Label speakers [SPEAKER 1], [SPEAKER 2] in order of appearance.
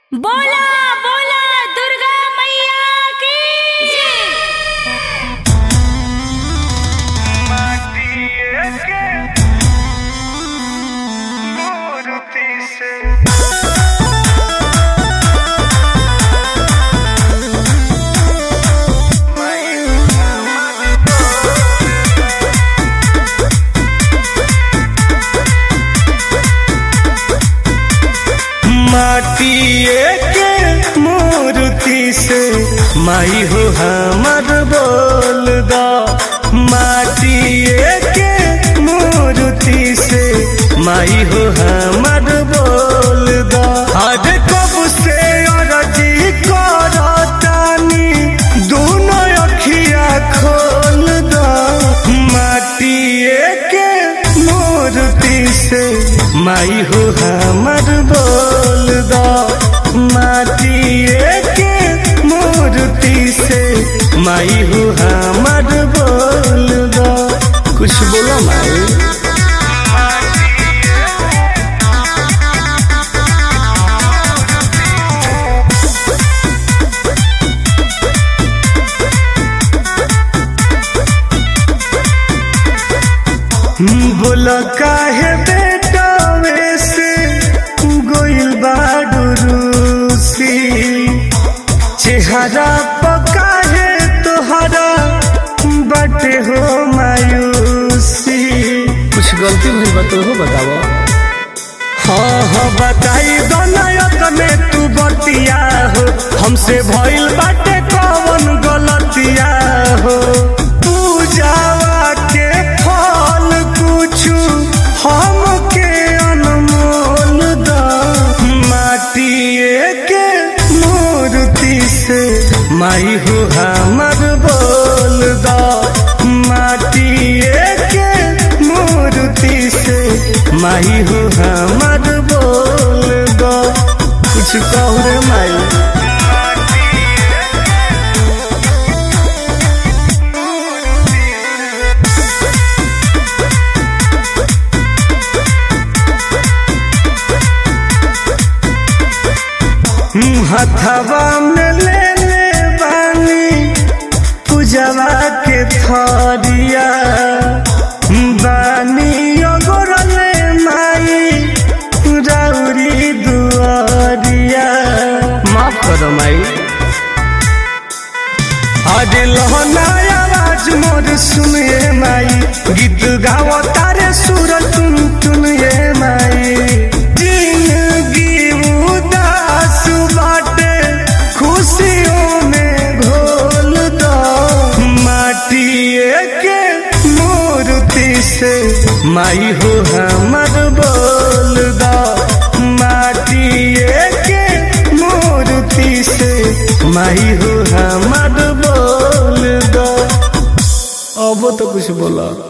[SPEAKER 1] बोला बोला दुर्गा मैया की
[SPEAKER 2] माटिए के मूर्ति से माई हो हमर बोल दा माटिए के मूर्ति से माई हो हमर बोल दा हर कब से अरजी करतानी दोनों अखिया खोल दा माटिए के मूर्ति से माई हो हमर बोल दा माटिए के मूर्ति से माई हो हमर बोल दा कुछ बोलो माई बोल काहे बेटा वैसे गोइल बाडू रूसी चेहरा पका है तोहरा बटे हो मायूसी कुछ गलती भइल बा तो हो बताओ हाँ हाँ बताई दनायत में तू बतिया हो हमसे भइल बाटे कौन गलतिया हो पूजावा के फल कुछु हमके अनमोल दा माटिए के मूर्ति से माई हो हमर बोल दा माटिए के मूर्ति से माई हो हमर बोल दा कुछ कहू रे माई हथवा में ले ले बानी पूजवा के थरिया बानी अगोरले माई राउरी दुआरिया माफ करो माई आज लहना आवाज मोर सुनिए माई गीत गाओ तारे सुर तुन तुन ये माई जिंदगी उदास बाटे खुशियों में घोल दो माटिए के मूर्ति से माई हो हमर बोल दो माटिए के मूर्ति से माई हो हमर बोल दो अब तो कुछ बोला